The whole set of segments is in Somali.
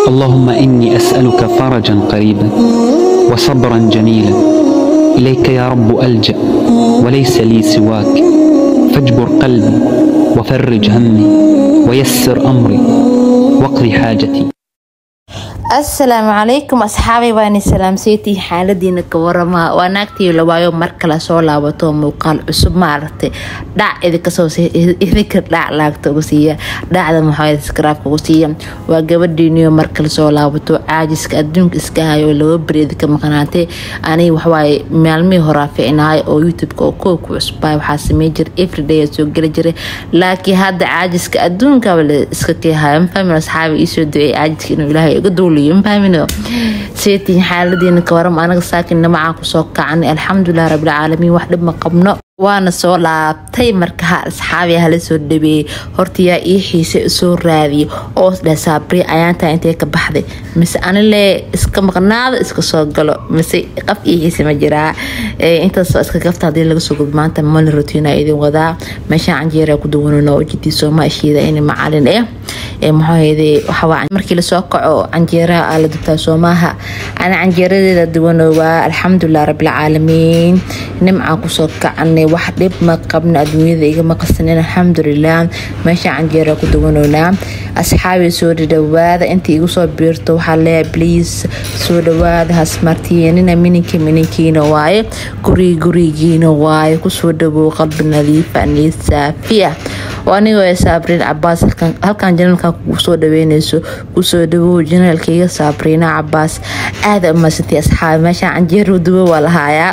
اللهم إني أسألك فرجا قريبا وصبرا جميلا إليك يا رب ألجأ وليس لي سواك فاجبر قلبي وفرج همي ويسر أمري واقض حاجتي asalaamu calaykum asxaabay waani salaamseytii xaaladiina ka warama waa naagtii lawaayo mar kale soo laabato muuqaal cusub maaragtay dhac idinka dhac laagta ugu siiya dhacda maxaa skraabka ugu siiya waa gabadhiiniyo mar kale soo laabato caajiska adduunka iska hayo laba beri idinka maqnaatay aniga waxawaaye maalmihii horaa ficnaay oo youtubeka oo koow ku cusbay waxaa samey jira everyday soo geli jiray laakiin hadda caajiska adduunkaba la iska keehaya mafahmin asxaabi iisoo duceey caajiska inuu ilaahay iga duuliyo mafahmino seetiin xaaladiina ka waram anaga saakin namacaan kusoo kacanay alxamdulilah rabbilcaalamiin wax dhib ma qabno waana soo laabtay marka ha asxaabi hala soo dhabeeyey horta yaa ii xiise soo raadiyay oo dheh saabri ayaantaa intay ka baxday mise anile iska maqnaado iska soo galo mise qaf ii xiise ma jiraa intaasoo iska gafta hadii laga soo gudo maanta mali rotiina idin wadaa meeshaan canjeera ku duwanano oo jidii sooma ashiida in macalin eh maxaahayde waxawaa markii lasoo kaco canjeeraha aa la dubtaa soomaaha ana canjeeradeeda duwanowaa alxamdulilah rabbilcaalamiin nimcaan kusoo kacanay wax dhib ma qabna adduunyada igama qasanin alxamdulilah meesha canjeera ku duwanownaa asxaabi soo dhadhawaada inta igu soo biirto waxaa leeyahay bliis soo dhawaada hasmartiyenina mininka mininkiina waaye gurig gurigiina waaye kusoo dhawow qalbi nadiifa niid saafiya anigoo saabriin cabaas halkan janalkan kugu soo dhaweyneyso kusoo dhawow janaalkaiga saabriina cabaas aada umadsantay asxaabi meeshaan canjeero duwo waa lahaayaa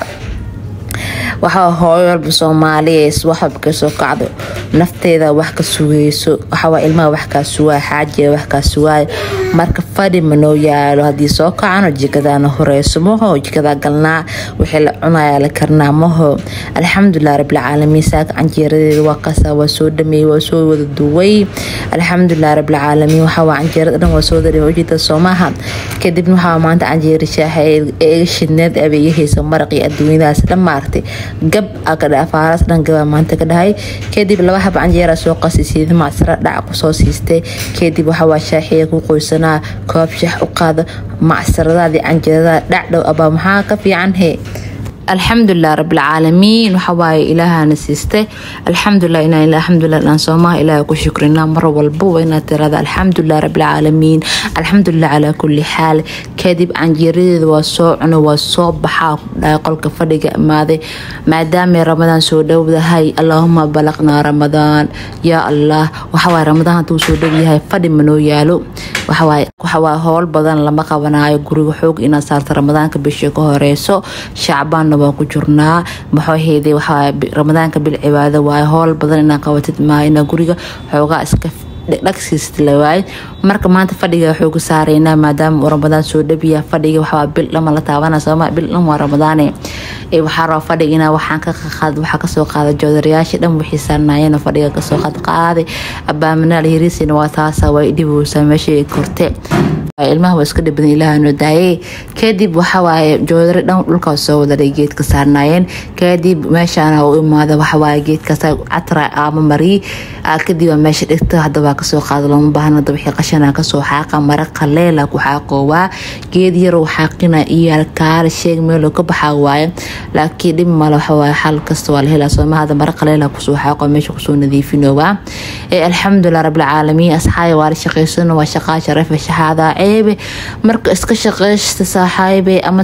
waxaa hooyo walba soomaaliyees waxwalba kasoo kacdo nafteeda wax ka sugeyso waxawaa ilmaha wax kaa sugaay xaajiga wax kaa sugaay marka fadhi manoo yaalo haddii soo kacano jikadaana horeyso maho jikadaa galnaa wixii la cunayaa la karnaa maho alxamdulilah rabbilcaalamiin saaka canjeeradeeda waa kasaa waa soo dhameeyey waa soo wada duway alxamdulilah rabbilcaalamiin waxawaa canjeerada dhan waa soo wada dhameey ujeeda soomaha kadibna waxaa maanta canjeera shaaxa ee iga shidneed abeegahaysa maraqii adduunyadaas dhan maartay gab afaaraas dhan gabaa maanta ka dhahay kadib laba hab canjeera soo qasisiida macsaro dhac kusoo siistay kadib waxawaa shaaxiya ku qoysanaa koob shax u qaada macsaradaadii canjeerada dhacdhow abaa maxaa ka fiican he alxamdulilah rabbilcaalamiin waxawaaye ilaahana siistay alxamdulilah inaan alxamdulilah dhan soomaha ilaaha ku shukrina mar walbaba inaad tirada alxamdulilah rabbilcaalamiin alxamdulilah calaa kulli xaal kadib canjeeradeeda waa soo cuno waa soo baxaa dhahay qolka fadhiga imaaday maadaamay ramadaan soo dhowdahay allaahuma balaqnaa ramadaan yaa allah waxawaaye ramadaan hadduu soo dhow yahay fadhi manoo yaalo waxawaaye howl badan lama qabanaayo guriga xoog inaad saarta ramadaanka bisha ka horeyso shacbaanna waan ku jirnaa maxooheede waxaa ramadaanka bil cibaado waaye howl badan inaa qabatid maaha inaa guriga xoogaa iska dhagsiist lawaaye marka maanta fadhiga xooga saareynaa maadaama uu ramadaan soo dhabiya fadhiga waxaa bil dhama la taabana sooma bil dhan waa ramadaane waxaa raba fadhiga inaa waxaan ka qaad waxaa kasoo qaada joodarayaasha dhan wixii saarnaayeen fadhiga kasoo qaad qaaday abaaminaal hiriisina waa taasa waa dhibowsaa meesha korte ilmaha waa iska dhibadan ilaahano daayey kadib waxawaaye joodari dhan dhulkaas soo wadaday geedka saarnaayeen kadib meeshaana u imaada waxawaaye geedkaas catra ama marii kadib meesha dhigta hadaba kasoo qaada looma baahna wixii qashana kasoo xaaqa mara qaleela ku xaaqoowaa geed yarow xaaqina iyo kaala sheeg meeloo ka baxaa waaye laakiin dhib male waxawaaye xal kasta waa la helaa soomahada mara qaleela kusoo xaaqo meesha kusoo nadiifinowaa alxamdulilah rabbilcaalamiin asxaabi waa la shaqeysano waa shaqaa sharafa shaxaada ceebe marka iska shaqeysta saaxaabe ama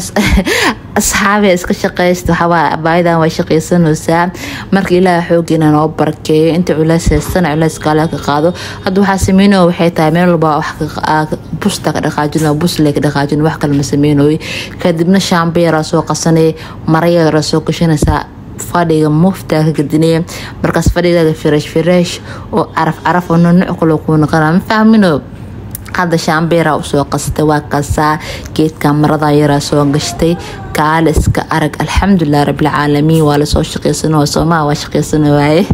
asxaabe iska shaqeysta waxawaa abaayadan waa shaqeysanaysaa marka ilaaha xoogiina noo barkeeyo inta culays haystana culayska ala ka qaado hadda waxaa sameynaya waxay tahay meel walba wax busta ka dhaqaajin busle ka dhaqaajin wax kale ma sameynayo kadibna shaambeyaraa soo qasanay marayara soo gashanaysaa fadhiga muftaa ka gadinaya markaas fadhigaaga fireesh fireesh oo caraf caraf oo nunuc kale kuu noqona ma fahmino hadda shaambeera usoo qastay waa kasaa geedka marada yaraa soo gashtay kaale iska arag alxamdulilah rabbilcaalamiin waa lasoo shaqeysano soomaa waa shaqeysano waaye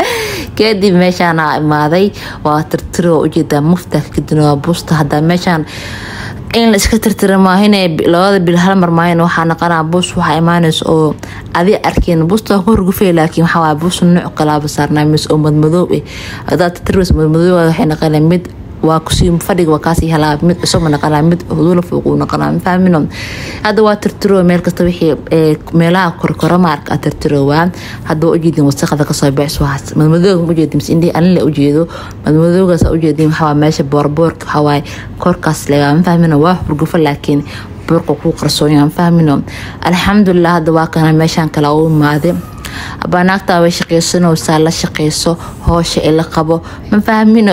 kadib meeshaana imaaday waa tirtiro ujeedaa mufta kadin waa buusta hadaa meeshaan in la iska tirtira maahin labada bil hal mar maahin waxaa naqanaa buus waxaa imaanaysa oo adi arkeen buusta waa ku horgufay laakiin waxaa buus nuuc kalaaba saarnaa mis oo madmadoob eh hadaa tirtiris madmadoob waxay naqanaa mid waa kusii fadhiga waa kaasii helaa mid cusub naqanaa mid hudula fooq uu naqanaa mafahmino hadda waa tirtiro meel kasta wixii meelaha korkora maarka tirtirowaa hadda waa ujeedin wasaqada kasoo baxso madmadooga ujeedin mise indhihi anile ujeedo madmadoogaas ujeedin waxawaa meesha boorboorka waxawaaye korkaas legaa mafahmino waa hurgufo laakiin boorka kuu qarsoonya mafahmino alxamdulilah hadda waa kana meeshaan kale u imaade banaagtaa way shaqaysanaysaa la shaqayso hoosha ila qabo ma fahmino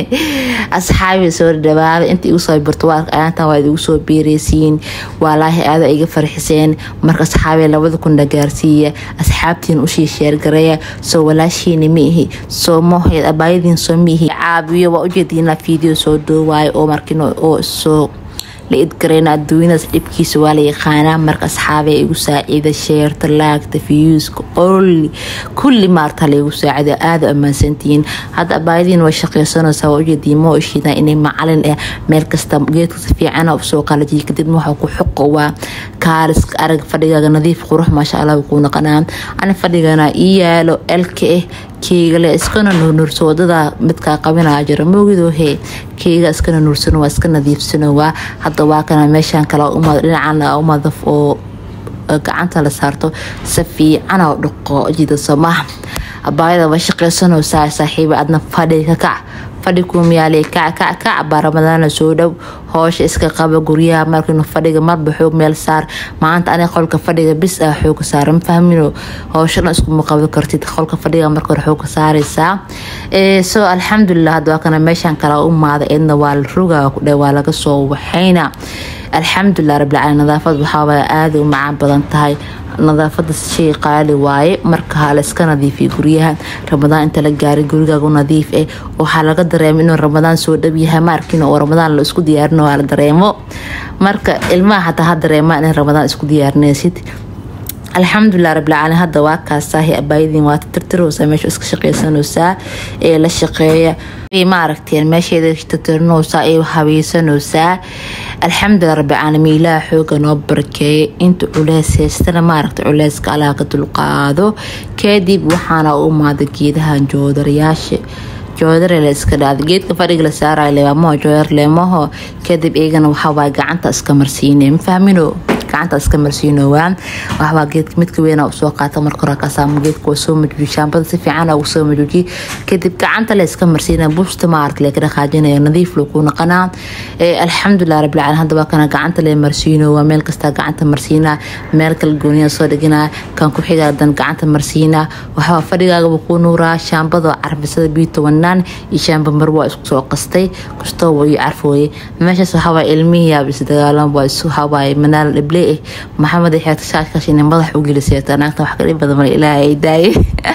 asxaabi soo dhawaada inta igu soo birto aantan waa idigu soo beereysiin waalaahi aada iga farxiseen marka asxaabi labada kun dhagaarsiiya asxaabtiin ushii sheergareeya soo walaashiina ma ihi soo moheed abaayadiin soo miihi caabiyo waa ujeediina fiideo soo doowaayo oo markin oo soo la idgareyna adduunyadaas dhibkiisa waa la yaqaanaa marka asxaabee igu saaciida sheerta laagta fiyuuska olli kulli maarta laigu saacida aada ammaansantihiin hadda abaayadiin way shaqaysanaysaa waa ujeediin ma ishiidaa inay macalin ah meel kasta geedkasta fiicana usoo qalajiya kadibna waxaa ku xuqo waa kaaliska arag fadhigaaga nadiif qurux maasha allah kuu naqanaa ani fadhigana ii yaalo elka ah keygale iskana nuurnurso wadada midkaa qabinaa jira moogidoo hee keyga iskana nuursano waa iska nadiifsano waa hadda waa kana meeshaan kale umad dhinacan umadaf oo gacanta la saarto si fiicana dhaqo jida somaha abaayada waa shaqaysanaysaa saaxiiba adna fadhi ka kac fadhi kuumiyaale kac kac kac baa ramadaana soo dhow hoosha iska qaba guryaha markinu fadhiga marba xoog meel saar maanta aniga qolka fadhiga bis ah xooga saara ma fahmino hooshana iskuma qaban kartid qolka fadhiga marka hore xooga saaraysaa so alxamdulilah hadda waa kana meeshaan kala u maada eedna waa la rogaa kudhe waa laga soo waxayna alxamdulilah rabbilcaalamiin nadaafad waxaawaa aada u macaan badan tahay nadaafada shay qaali waaye marka ha la iska nadiifiya guryaha ramadaan inta la gaaray gurigaagu nadiif eh waxaa laga dareema inuu ramadaan soo dhow yahay ma arkin oo ramadaan la isku diyaarin waa la dareemo marka ilmaha hataa ha dareemaan in ramadaan isku diyaarinaysid alxamdulilah rabbilcaalamiin hadda waa kaasaahi abaayadiin waa tirtiroosaa meesha iska shaqaysanaysaa ee la shaqeeya ma aragteen meesheeda tirtirnoosaa ee habaysanaysaa alxamdulilah rabbilcaalamiin ilaah xooga noo barakeeya inta culeys haystana maaragta culeyska allaha ka dulqaado kadib waxaana u imaada geedahan joodarayaasha joodare la iska dhaada geedka fadhiga la saarayo leemaho joodar leemaho kadib iyagana waxawaa gacanta iska marsiine ma fahmino gacanta iska marsiinowaa waxbaa geedka midka weyn usoo qaata marka hore kasaamo geedka waa soo majuuji shaambada si fiican ugu soo majuuji kadib gacanta la iska marsiina bushta maaragta lee ka dhaqaajinaya nadiif loo ku naqanaa alxamdulilah rabbil caalamiin hadda waa kana gacanta lee marsiinowaa meel kasta gacanta marsiinaa meel kala gooniya soo dhiganaa kan ku xigaa dan gacanta marsiinaa waxbaa fadhigaagaba ku nuuraa shaambada carbisada biyo tobanaan iyo shaamba mar waa isku soo qastay kastoo waa iyo carfooye meeshaas waxawaa ilmihii yaab isdagaalan waa isu hawaaye manaal dhible eh maxamed xeegta shaashkashina madax u gelisay naagta wax kadhib badan male ilaaha ay daaye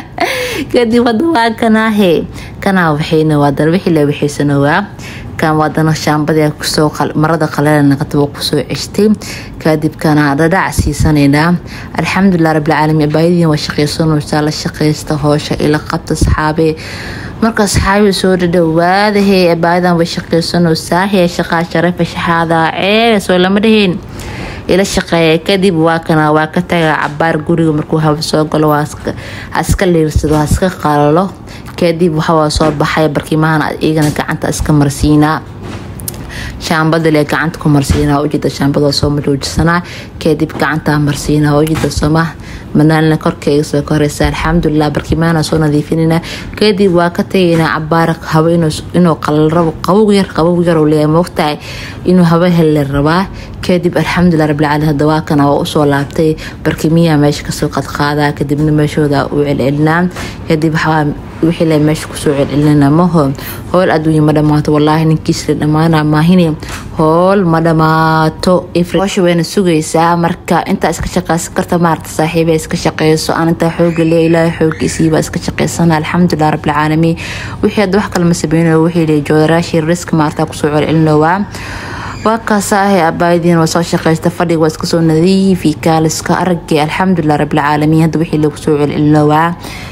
kadib hadda waa kanaahe kanaa waxayna waa dan wixii la waxaysanowaa kan waadana shaambadii kusoo marada qaleelanaqataba kusoo ceshtay kadib kana dhadhac siisanaynaa alxamdulilah rabbilcaalamiin abaayadiin waa shaqaysanaysaa la shaqaysta hoosha ila qabta saxaabe marka saxaabi soo dhadhawaadahe abaayadan way shaqaysanaysaa hee shaqaa sharafa shaxaada ceebe soo lama dhaheen ila shaqeeya kadib waa kana waa ka taga cabaar guriga markuu haba soo galo haska liirsado haska qalalo kadib waxawaa soo baxay barkimahan iyagana gacanta iska marsiinaa shaambada le gacanta ku marsiinaa ujeeda shaambada soo majuujisanaa kadib gacanta marsiinaa ujeeda sooma manaalna korkeyga soo koreysa alxamdulilah barkimaana soo nadiifinayna kadib waa ka tagaynaa cabaar habo inuu qalalrabo qabow yar qabow yar leeyahay moogtahay inuu haba helle rabaa kadib alxamdulilah rabbilcaalamiin hadda waa kana waa usoo laabtay barkimiyaa meesha kasoo qadqaadaa kadibna meeshooda u celcelinaa kadib waxaa wixii le meesha kusoo celcelinana maho howl adduunya ma dhamaato walaahi ninkiisla dhammaana maahini howl ma dhamaato hoosha wayna sugaysaa marka intaa iska shaqaysan karta maarata saaxiiba iska shaqeyso aan intaa xooga le ilaahay xooggiisiiba iska shaqeysana alxamdulilah rabbilcaalamiin wixii hadda wax kale ma sameynayo wixii le joodaraashii risk maarata kusoo celcelinowaa waa kaasaahe abaayadiin waa soo shaqeysta fadhiga waa iska soo nadiifi kaaliska aragay alxamdulilah rabbilcaalamiin hadda wixii lagu soo celcelinowaa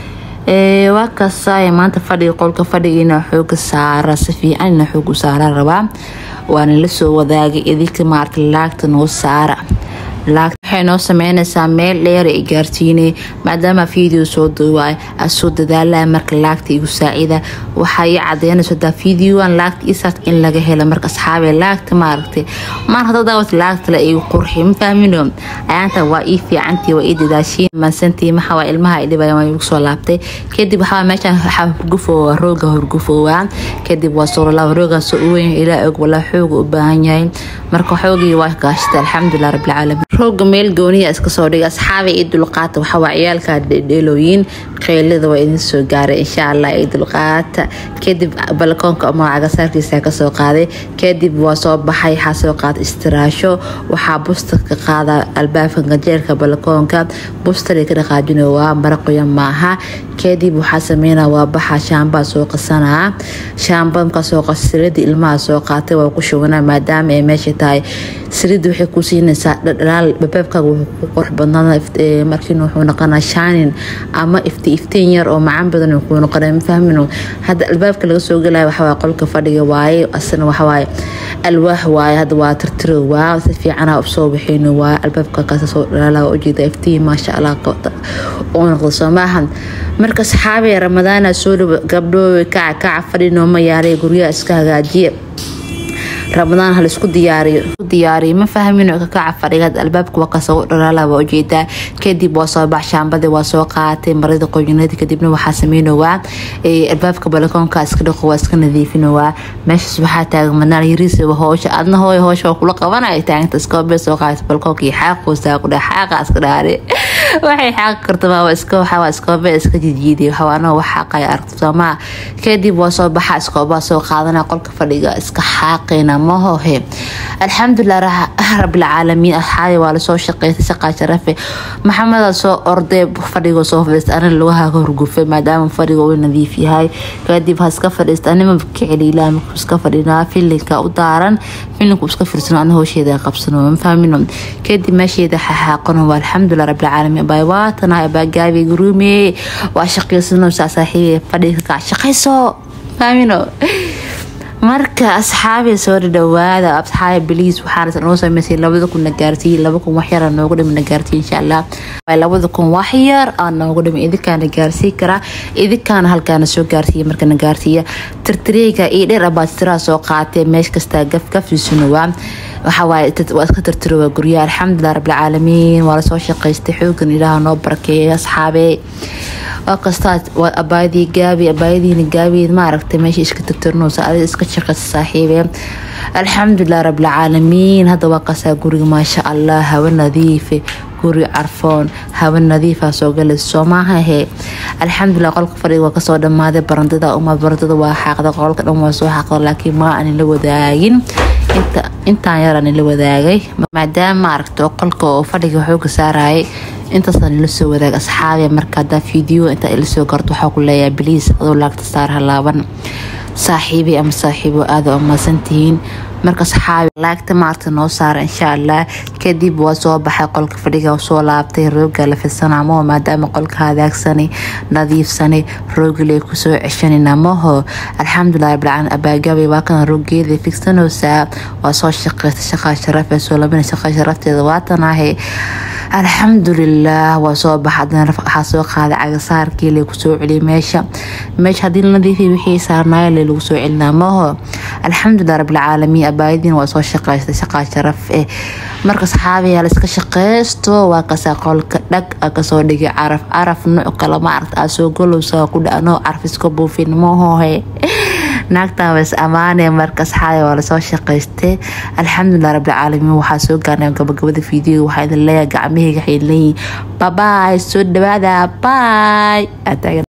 waa kaasaahe maanta fadhiga qolka fadhiga inaa xooga saara si fiican inaa xoog u saara rabaa waana la soo wadaagay idinka maarata laagta noo saara waxay noo sameynaysaa meel dheer i gaarsiinay maadaama video soo duuwaay asoo dadaalaa marka laagta igu saacida waxaa ii cadeynayso hadaa videoan laagta isaas in laga helo marka asxaabe laagta maaragtay maan hadda daawat laagta la igu qurxi ma fahmino ayaanta waa ii fiicantii waa ii dadaashiin maansantii maxaa waa ilmaha idhibaya waa igu soo laabtay kadib waxaa meeshaan waxaa hurgufoowa rooga hurgufoowa kadib waa suuralaa roogaas u weyn ilaa og walaa xooga u baahan yahay marka xoogii waa gaashata alxamdulilah rabbilcaalamiin rooga meel gooniya iska soo dhigay asxaabay ii dulqaata waxaa waa ciyaalka dheelooyin qeylada waa idin soo gaaray insha allah ii dulqaata kadib balkoonka ama cagasaarkiisa kasoo qaaday kadib waa soo baxay waxaa soo qaaday istiraasho waxaa bustarka qaada albaabka gajeerka balkoonka bustari ka dhaqaajina waa maraqoya maaha kadib waxaa sameynaa waa baxa shaambaa soo qasanaa shaamba markaa soo qas sirida ilmaha soo qaatay waa ku shubanaa maadaama ay meesha tahay sirida waxay ku siinaysaa dhadhalaal babaabkaaga wuxuu ku qurux badnaada markiina wuxuu noqonaa shaanin ama ifti iftiin yar oo macaan badan kuu noqonaa ma fahmino hadda albaabka laga soo gelaya waxawaaye qolka fadhiga waaye asna waxawaaye alwaax waaye hadda waa tirtiro waa si fiicana usoo bixino waa albaabka kaasa soo dhalaala ujeeda iftiin maasha allah oo noqdo soo maahan marka saxaabay ramadaana soo dhawo gabdhoowe kaca kaca fadhinoo ma yaalay guryaha iska hagaajiya ramadaan ha laisku diyaariyo diyaariyo ma fahmino ka kaca fadhigaad albaabka waa kasoo dhalaala waa ujeedaa kadib waa soo bax shaambadii waa soo qaatay marada qoyinadii kadibna waxaa sameynowaa albaabka balakoonka iska dhaqo waa iska nadiifinowaa meeshaas waxaa taagan manaal yariisa hoosha adna hooy hoosha waa kula qabanaya taaganta iskoobe soo qaata balkoonka iyo xaaqoosaa ku dheh xaaqa iska dhaare waxay xaaqi kartaa waa iska waxaa iskoobe iska jijiiday waxaa anoo wax xaaqaya aragto soomaa kadib waa soo baxa iskoobaa soo qaadana qolka fadhiga iska xaaqayna mahohe alxamdulilah rabilcaalamiin asxaabi waa lasoo shaqeystay shaqaa sharafe maxameda soo ordee fadhigoo soo fadhiista anina lugaha ka horgufay maadaama fadhiga uu nadiif yahay kadib ha iska fadhiista anima kiceliilaa markuu iska fadhinaa filinka u daaran filinku iska firsano ana hoosheeda qabsano ma fahmino kadib meesheeda xaxaaqano waa alxamdulilah rabilcaalamiin abaa waatana abaa gaabi guruume waa shaqeysanaysaa saaxiibe fadhiga kac shaqayso fahmino marka asxaabi soo dhadhawaada asxaabi biliis waxaa noo sameysay labada kun na gaarsiiyey laba kun waxyar aa noogu dhimi na gaarsiiye insha allah labada kun waxyar aa noogu dhimi idinkaana gaarsii karaa idinkaana halkaana soo gaarsiiya marka na gaarsiiya tirtireyga iyo dheer abaatiraa soo qaatee meesh kastaa gafgafisuna waa waxawaaye waa iska tirtirowa guryaha alxamdulilah rabbilcaalamiin waa lasoo shaqaystay xoogan ilaaha noo barakeeyay asxaabe waa kastaa abaayadii gaabi abaayadiina gaabi maaragtay meesha iska tirtirnoosa adiga iska shaqaysa saaxiibe alxamdulilah rabbilcaalamiin hadda waa qasaa guriga maasha allah hawa nadiife guri carfoon hawa nadiifa soo galaysa soo maahahe alxamdulilah qolka fadhiga waa kasoo dhammaaday barandada uma barandada waa xaaqda qolka dhan waa soo xaaqda laakiin ma aanin la wadaagin intaan yaraan la wadaagay maadaama maaragta qolka oo fadhiga xooga saarayay intaasaan ila soo wadaag asxaabi marka hadaa video intaa ila soo garto waxaa ku leeyahay biliis adoo laagta saar halaaban saaxiibi ama saaxiibo aada umaasantihiin marka saxaabi laagta maarta noo saara insha allah kadib waa soo baxay qolka fadhiga soo laabtay rooga la fidsanamo maadaama qolka hadaagsani nadiifsani roogile kusoo ceshanina maho alxamdulilah rabbilcaalamiin abaagabay waa kana roogeeda figsanoosaa waa soo shaqeysta shaqaa sharafee soo labina shaqaa sharafteeda waatanahe alxamdulilah waa soo baxa adana waxaa soo qaaday cagasaarkii le kusoo celiyay meesha meesha haddii la nadiifiy wixii saarnaaya le lagu soo celinaa maho alxamdulilah rabbilcaalamiin abaayadiin waa soo shaqeystay shaqaa sharaf eh marka saxaabiyaa la iska shaqeysto waa kasaa qolka dhag a kasoo dhigay caraf caraf nooc kale maaragta aa soo golowsa ku dhano caraf iska buufin mahohe naagtan was ammaane marka asxaabi waa lasoo shaqaystay alxamdulilah rabbilcaalamiin waxaa soo gaarnay gabagabada fiidiyoga waxaa idin leeyahay gacmahayga waxay leeyihin babaay soo dhawaada baay